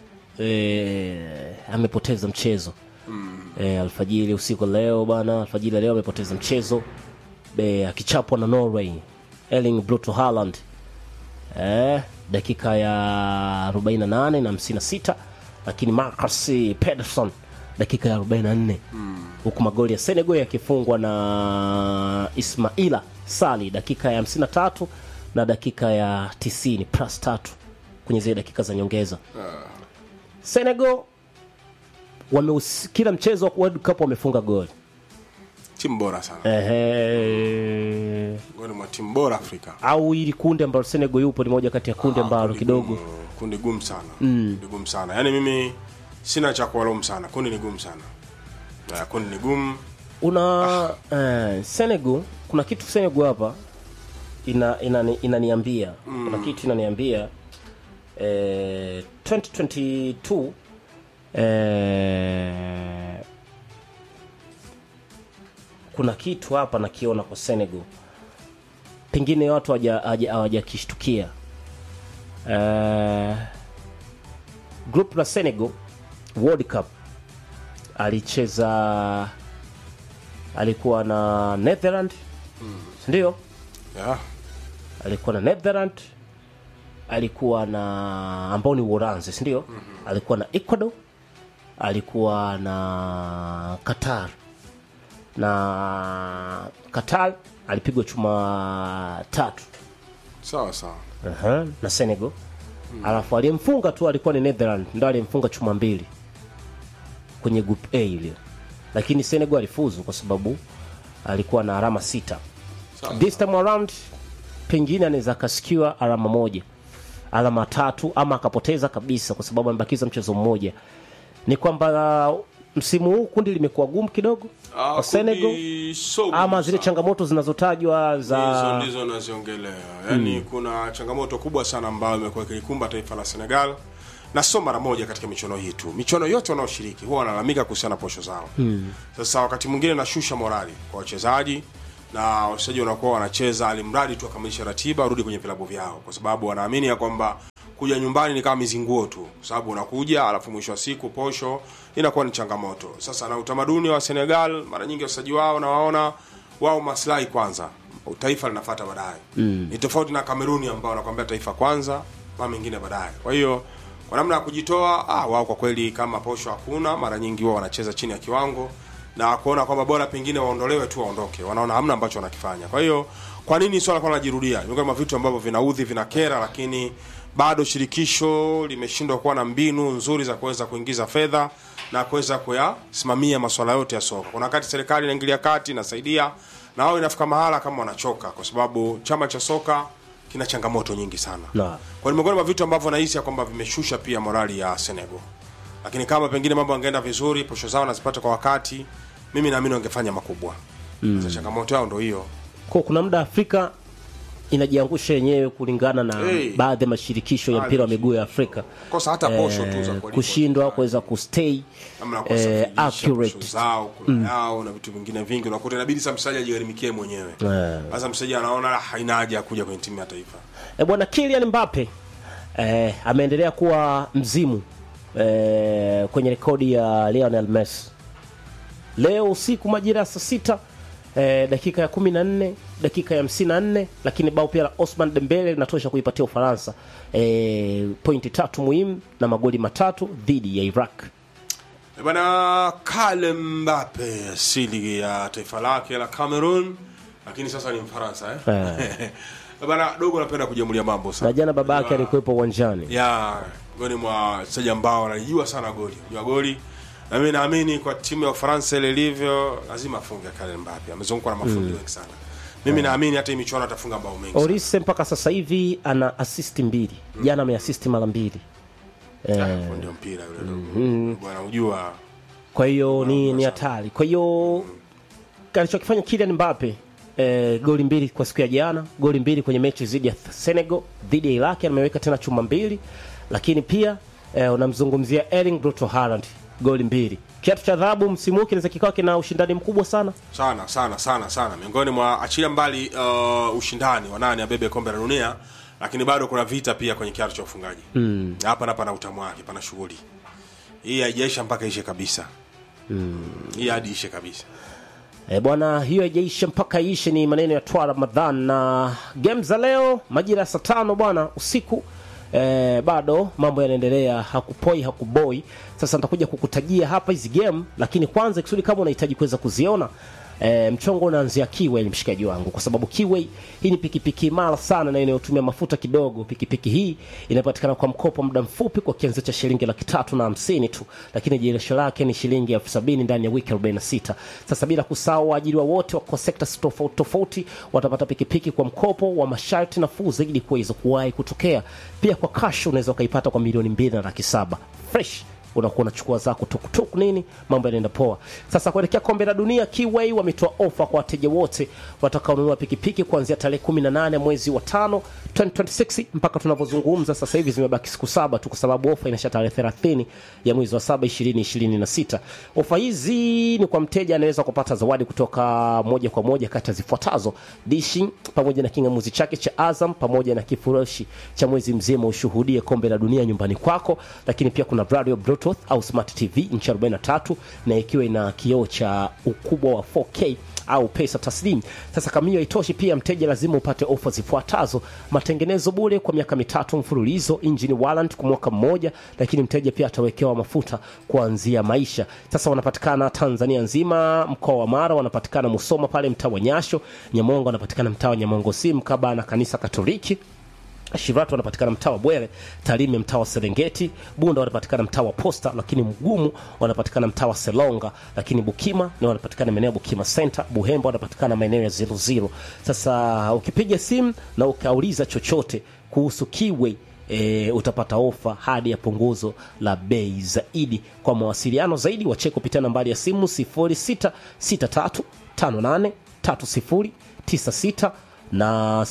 eh, amepoteza mchezo eh, alfajiri usiku leo bana, alfajiri leo amepoteza mchezo eh, akichapwa na Norway Erling Brut Haaland eh, dakika ya 48 na 56, lakini Marcus Pedersen dakika ya 44 huku magoli ya Senegal yakifungwa na Ismaila Sali dakika ya 53 na dakika ya 90 plus tatu kwenye zile dakika za nyongeza. Senegal wameus, kila mchezo wa World Cup wamefunga goli Timu bora sana. ehe, Miongoni mwa timu bora Afrika. au ili kundi ambalo Senegal yupo ni moja kati ya kundi ambalo Kundi kidogo gumu, kundi gumu sana. Kundi gumu sana. Yaani mimi sina cha kuwalaumu sana. Kundi ni gumu sana. Uh, kundi ni gumu. una eh, Senegal kuna kitu Senegal hapa ina inani- inaniambia kuna kitu inaniambia eh, 2022 eh, kuna kitu hapa nakiona kwa Senegal pengine watu hawaja- hawaja- hawajakishtukia eh, group la Senegal World Cup alicheza alikuwa na Netherland ndio Yeah. alikuwa na Netherland alikuwa na ambao ni Uholanzi si ndio alikuwa na Ecuador alikuwa na Qatar na Qatar alipigwa chuma tatu Sawa sawa. Aha, na Senegal alafu aliyemfunga tu alikuwa ni Netherland ndo aliyemfunga chuma mbili kwenye group A ile lakini Senegal alifuzu kwa sababu alikuwa na alama sita Sawa. this time around pengine anaweza akasikiwa alama moja alama tatu ama akapoteza kabisa kwa sababu amebakiza mchezo mmoja ni kwamba msimu huu kundi limekuwa gumu kidogo Ah, kwa Senegal kundi so ama gumu zile sana. changamoto zinazotajwa hizo za ndizo naziongelea yaani kuna changamoto kubwa sana ambayo imekuwa ikilikumba taifa la senegal na sio mara moja katika michuano hii tu michuano yote wanaoshiriki huwa wanalalamika kuhusiana na posho zao sasa wakati mwingine nashusha morali kwa wachezaji na wachezaji wanakuwa wanacheza alimradi tu wakamilisha ratiba warudi kwenye vilabu vyao kwa sababu wanaamini ya kwamba kuja nyumbani ni kama mizinguo tu kwa sababu unakuja alafu mwisho wa siku posho inakuwa ni changamoto sasa na utamaduni wa senegal mara nyingi wachezaji wao nawaona wao maslahi kwanza taifa linafata baadaye mm. ni tofauti na kameruni ambao wanakwambia taifa kwanza ma mengine baadaye kwa hiyo kwa namna ya kujitoa ah, wao kwa kweli kama posho hakuna mara nyingi wao wanacheza chini ya kiwango na kuona kwamba bora pengine waondolewe tu waondoke wanaona hamna ambacho wanakifanya kwa hiyo kwa nini swala kwa linajirudia ni miongoni mwa vitu ambavyo vinaudhi vinakera lakini bado shirikisho limeshindwa kuwa na mbinu nzuri za kuweza kuingiza fedha na kuweza kuyasimamia masuala yote ya soka kuna wakati serikali inaingilia kati inasaidia na wao inafika mahala kama wanachoka kwa sababu chama cha soka kina changamoto nyingi sana Na. kwa ni miongoni mwa vitu ambavyo nahisi ya kwamba vimeshusha pia morali ya Senegal lakini kama pengine mambo yangeenda vizuri posho zao nazipata kwa wakati mimi naamini wangefanya makubwa mm. changamoto yao ndo hiyo kwa kuna muda Afrika inajiangusha yenyewe kulingana na Hey. baadhi ya mashirikisho ya mpira wa miguu ya Afrika kosa hata posho tu za eh, kuwalipa kushindwa kuweza kustay namna ya eh, kuwasafirisha accurate posho zao kula yao na vitu vingine vingi unakuta inabidi sasa mchezaji ajigharimikie mwenyewe Eh. sasa mchezaji anaona "Ah, haina haja ya kuja kwenye timu ya taifa E, bwana Kylian Mbappe eh, ameendelea kuwa mzimu eh, kwenye rekodi ya Lionel Messi. Leo usiku majira ya saa sita eh, dakika ya kumi na nne dakika ya hamsini na nne lakini bao pia la Osman Dembele linatosha kuipatia Ufaransa eh, pointi tatu muhimu na magoli matatu dhidi ya Iraq. Eh, bana Kale Mbappe asili ya taifa lake la Cameroon lakini sasa ni Mfaransa eh? Eh, bana dogo anapenda kujamulia mambo sana Na jana baba yake Unajua- alikuwepo uwanjani. ya miongoni mwa wachezaji ambao wanajua sana goli jua goli na mimi naamini kwa timu ya Ufaransa ile ilivyo lazima afunge Kylian Mbappe amezungukwa na mafundi wengi sana mimi naamini hata hii michuano atafunga bao mengi sana. Olise mpaka sasa hivi ana asisti mbili, jana ameasisti mara mbili. Hapo ndio mpira yule dogo bwana unajua kwa hiyo ni ni hatari kwa hiyo alichokifanya Kylian Mbappe eh, goli mbili kwa siku ya jana goli mbili kwenye mechi dhidi ya Senegal dhidi ya Iraq ameweka tena chuma mbili lakini pia eh, unamzungumzia Erling Brito Haaland goli mbili kiatu cha dhahabu msimu huu kinaweza kikawa kina ushindani mkubwa sana sana sana sana sana miongoni mwa achilia mbali uh, ushindani wa nani abebe kombe la dunia lakini bado kuna vita pia kwenye kiatu cha ufungaji mm. hapa na pana utamu wake pana shughuli hii haijaisha mpaka ishe kabisa mm. hii hadi ishe kabisa E, bwana hiyo haijaisha mpaka iishe ni maneno ya Twa Ramadhan na game za leo majira ya saa tano bwana usiku e, bado mambo yanaendelea hakupoi hakuboi sasa nitakuja kukutajia hapa hizi game lakini kwanza kisudi kama unahitaji kuweza kuziona E, mchongo unaanzia Kiway mshikaji wangu kwa sababu Kiway hii ni pikipiki imara sana na inayotumia mafuta kidogo. Pikipiki hii inapatikana kwa mkopo muda mfupi kwa kianzio cha shilingi laki tatu na hamsini tu, lakini jirisho lake ni shilingi elfu sabini ndani ya wiki 46. Sasa bila kusahau waajiriwa wote kwa sekta tofauti tofauti watapata pikipiki kwa mkopo wa masharti nafuu zaidi kuweza kuwahi kutokea. Pia kwa cash unaweza ukaipata kwa milioni mbili na laki saba fresh unakuwa unachukua zako tukutuku nini, mambo yanaenda poa. Sasa kuelekea kombe la dunia, Kiway wametoa ofa kwa wateja wote watakaonunua pikipiki kuanzia tarehe 18 mwezi wa tano 2026 mpaka tunavyozungumza sasa hivi zimebaki siku saba tu, kwa sababu ofa inasha tarehe 30 ya mwezi wa saba 2026. Ofa hizi ni kwa mteja anaweza kupata zawadi kutoka moja kwa moja kati ya zifuatazo: dishi pamoja na kingamuzi chake cha Azam pamoja na kifurushi cha mwezi mzima ushuhudie kombe la dunia nyumbani kwako, lakini pia kuna radio Bluetooth au smart TV inchi 43 na ikiwa ina kioo cha ukubwa wa 4K au pesa taslim. Sasa kama hiyo haitoshi, pia mteja lazima upate ofa zifuatazo: matengenezo bure kwa miaka mitatu mfululizo, engine warrant kwa mwaka mmoja, lakini mteja pia atawekewa mafuta kuanzia maisha. Sasa wanapatikana Tanzania nzima, mkoa wa Mara wanapatikana Musoma pale mtaa wa Nyasho, Nyamongo wanapatikana mtaa wa Nyamongo si mkabala na kanisa Katoliki Shiratu wanapatikana mtaa wa Bwere, Tarime mtaa wa Serengeti, Bunda wanapatikana mtaa wa Posta, lakini Mgumu wanapatikana mtaa wa Selonga, lakini Bukima ni wanapatikana maeneo ya Bukima Center, Buhemba wanapatikana maeneo ya zero zero. Sasa ukipiga simu na ukauliza chochote kuhusu Kiway e, utapata ofa hadi ya punguzo la bei zaidi. Kwa mawasiliano zaidi wacheke kupitia nambari ya simu 0663583096 na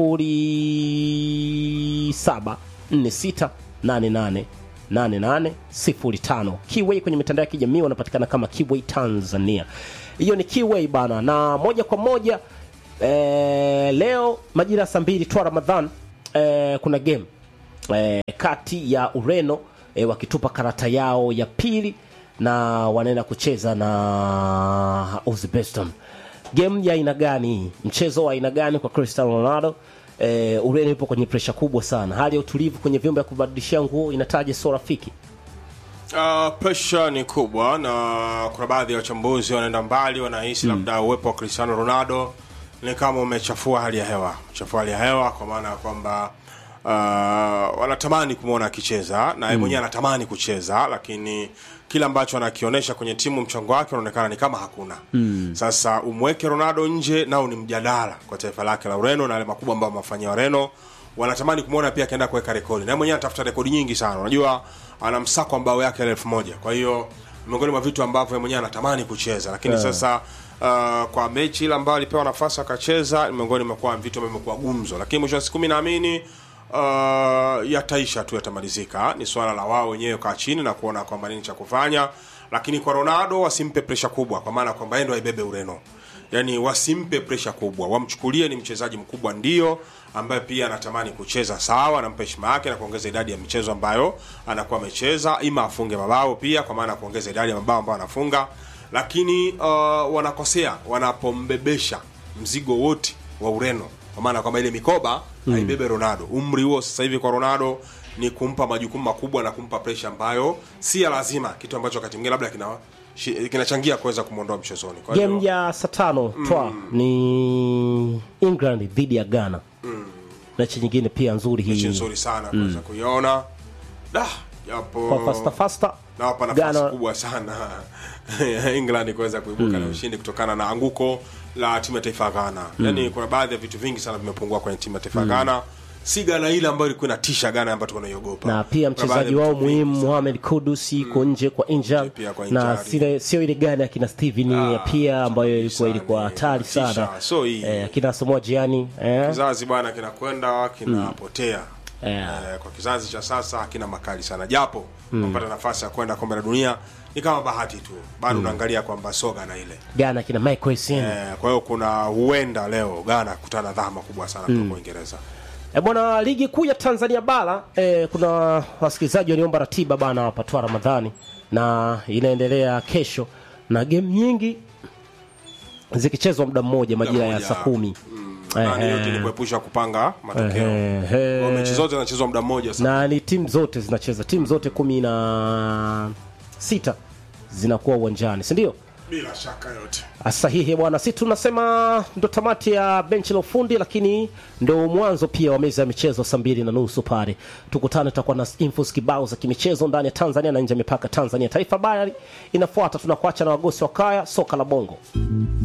0746888805. Kiway kwenye mitandao ya kijamii wanapatikana kama Kiway Tanzania. Hiyo ni Kiway bana, na moja kwa moja eh, leo majira ya saa mbili twa Ramadhan eh, kuna game eh, kati ya Ureno eh, wakitupa karata yao ya pili na wanaenda kucheza na Uzbekistan. Game ya aina gani hii? Mchezo wa aina gani kwa Cristiano Ronaldo? Eh, Ureno ipo kwenye presha kubwa sana. Hali ya utulivu kwenye vyumba vya kubadilishia nguo inataja sio rafiki. Uh, presha ni kubwa na kuna baadhi ya wachambuzi wanaenda mbali, wanahisi labda uwepo wa Cristiano Ronaldo ni kama umechafua hali ya hewa, chafua hali ya hewa kwa maana ya kwamba uh, wanatamani kumwona akicheza na yeye mwenyewe anatamani kucheza, lakini kile ambacho anakionyesha kwenye timu, mchango wake unaonekana ni kama hakuna. Sasa umweke Ronaldo nje, nao ni mjadala kwa taifa lake la Ureno na yale makubwa ambayo wamefanyia Ureno wanatamani kumwona pia akienda kuweka rekodi, na yeye mwenyewe anatafuta rekodi nyingi sana. Unajua ana msako ambao yake elfu moja kwa hiyo miongoni mwa vitu ambavyo yeye mwenyewe anatamani kucheza, lakini sasa uh, kwa mechi ile ambayo alipewa nafasi akacheza, ni miongoni mwa vitu ambavyo vimekuwa gumzo, lakini mwisho wa siku mimi naamini uh, yataisha tu, yatamalizika. Ni swala la wao wenyewe kaa chini na kuona kwamba nini cha kufanya, lakini kwa Ronaldo wasimpe presha kubwa, kwa maana kwamba yeye ndo aibebe Ureno yani wasimpe presha kubwa, wamchukulie ni mchezaji mkubwa ndio, ambaye pia anatamani kucheza sawa, anampa heshima yake na kuongeza idadi ya michezo ambayo anakuwa amecheza, ima afunge mabao pia, kwa maana ya kuongeza idadi ya mabao ambayo anafunga, lakini uh, wanakosea wanapombebesha mzigo wote wa Ureno, kwa maana kwamba ile mikoba haibebe Ronaldo. Umri huo sasa hivi kwa Ronaldo ni kumpa majukumu makubwa na kumpa presha ambayo si ya lazima, kitu ambacho wakati mwingine labda kina shi- kinachangia kuweza kumwondoa mchezoni. Kwa hiyo Game ya saa tano twa ni England dhidi ya Ghana. Mechi nyingine pia nzuri mechi hii nzuri sana kuweza kuiona da japo kwa fasta fasta. nawapa nafasi Ghana kubwa sana England kuweza kuibuka na ushindi kutokana na anguko la timu ya taifa ya Ghana. Yaani kuna baadhi ya vitu vingi sana vimepungua kwenye timu ya taifa ya Ghana. Si Ghana ile ambayo ilikuwa inatisha Ghana ambayo tulikuwa tunaiogopa. na pia Kuna baadhi mchezaji ya wao vitu vingi muhimu sana. Mohamed Kudus iko nje kwa injury Pia kwa na injury. sile, sio ile gani akina Steven pia ambayo ilikuwa ilikuwa hatari Inatisha. sana So hii eh, akina Samoa Gyan eh, kizazi bwana kinakwenda kinapotea Yeah. eh, kwa kizazi cha sasa hakina makali sana japo kupata nafasi ya kwenda kombe la dunia ni kama bahati tu bado unaangalia kwamba soga na ile Ghana akina Michael Essien eh, kwa hiyo kuna huenda leo Ghana kutana na dhama kubwa sana kutoka Uingereza E bwana, ligi kuu ya Tanzania bara e, kuna wasikilizaji waliomba ratiba bana wapatwa Ramadhani na inaendelea kesho na game nyingi zikichezwa muda mmoja majira ya mmoja. saa kumi. na Ehe. yote ni kuepusha kupanga matokeo Ehe. Kwa mechi zote zinachezwa muda mmoja sana na ni timu zote zinacheza, timu zote kumi na sita zinakuwa uwanjani, si ndio? bila shaka yote Sahihi bwana, si tunasema ndo tamati ya benchi la ufundi, lakini ndo mwanzo pia wa meza ya michezo saa mbili na nusu pale. Tukutane, tutakuwa na infos kibao za kimichezo ndani ya Tanzania na nje ya mipaka Tanzania. Taifa Habari inafuata, tunakuacha na wagosi wa kaya soka la bongo.